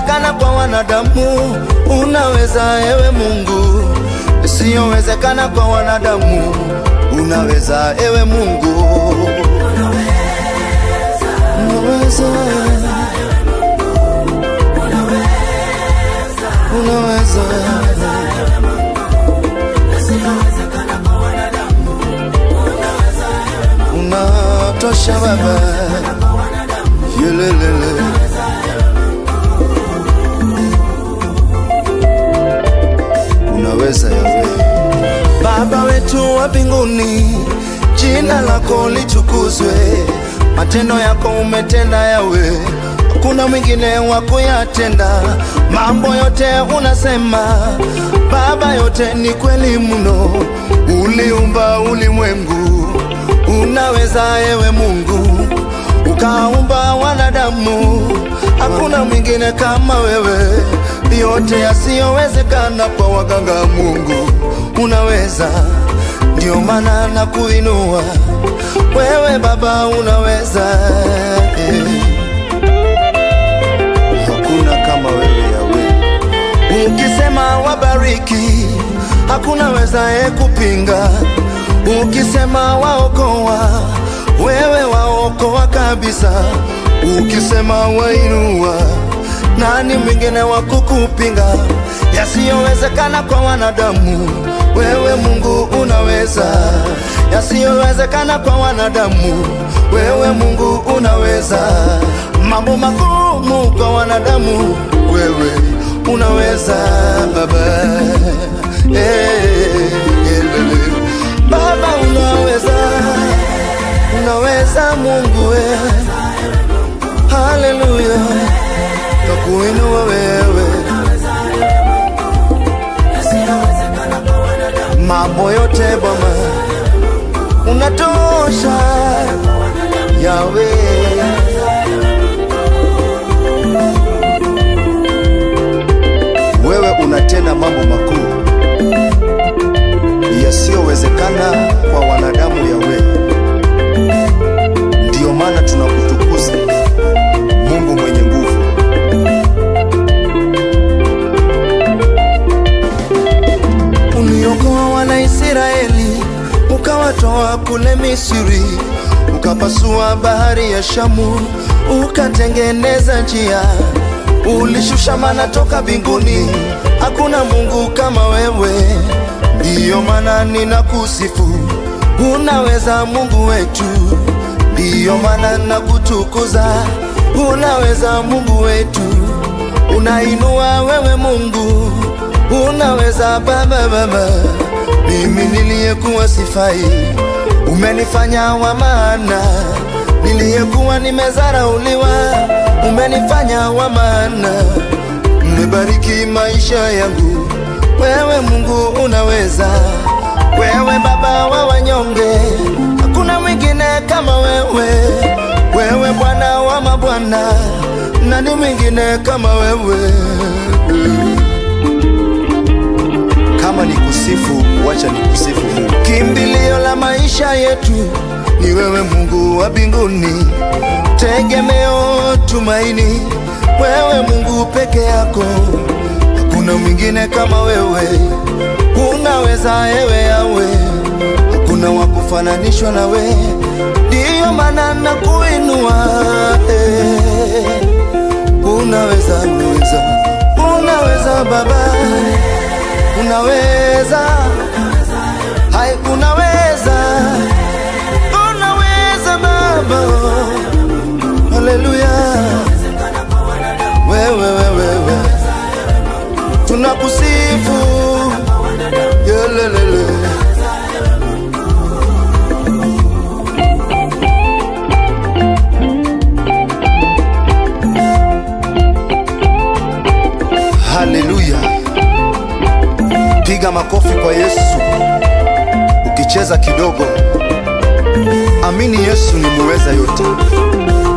Yasiyowezekana kwa wanadamu unaweza, ewe Mungu. Yasiyowezekana kwa wanadamu unaweza, ewe Mungu. Unaweza, unaweza. Unatosha Baba, yelelele. Unaweza Yawe. Baba wetu wa mbinguni, jina lako litukuzwe, matendo yako umetenda Yawe, hakuna mwingine wa kuyatenda. Mambo yote unasema Baba, yote ni kweli mno. Uliumba ulimwengu, unaweza ewe Mungu, ukaumba wanadamu, hakuna mwingine kama wewe. Yote yasiyowezekana kwa waganga, Mungu unaweza, ndio maana na kuinua wewe Baba, unaweza eh. Hakuna kama wewe Yawe, ukisema wabariki, hakuna wezaye kupinga. Ukisema waokoa, wewe waokoa kabisa. Ukisema wainua, nani mwingine wa kukupinga? Yasiyowezekana kwa wanadamu, wewe Mungu unaweza. Yasiyowezekana kwa wanadamu, wewe Mungu unaweza. Mambo magumu kwa wanadamu, wewe unaweza Baba. Eh, elele. Baba unaweza, unaweza Mungu we. Haleluya, takuinua wewe. Mambo yote Bwana unatosha, Yawe. Wewe unatenda mambo makuu yasiyowezekana kwa wanadamu, Yawe. Ndiyo maana tunakutukuza Mungu mwenye nguvu. Uliokoa wana Israeli ukawatoa kule Misri, ukapasua bahari ya Shamu, ukatengeneza njia, ulishusha mana toka mbinguni. Hakuna Mungu kama wewe, ndiyo maana ninakusifu. Unaweza Mungu wetu, ndiyo maana nakutukuza. Unaweza Mungu wetu, unainua wewe Mungu, unaweza Baba, Baba. Mimi niliyekuwa sifai, umenifanya wa maana. Niliyekuwa nimezarauliwa, umenifanya wa maana. Umebariki maisha yangu, wewe Mungu unaweza. Wewe Baba wa wanyonge, hakuna mwingine kama wewe. Wewe Bwana wa mabwana, nani mwingine kama wewe? Kama ni kusifu, wacha ni kusifu Mungu. Kimbilio la maisha yetu ni wewe Mungu wa mbinguni, tegemeo, tumaini, wewe Mungu peke yako, hakuna mwingine kama wewe. Unaweza ewe Yawe, hakuna wa kufananishwa nawe, ndiyo maana na kuinua eh. Unaweza, unaweza, unaweza Baba unaweza hai unaweza unaweza baba haleluya wewe wewe wewe tunakusifu yelelele haleluya piga makofi kwa Yesu ukicheza kidogo. Amini Yesu ni muweza yote.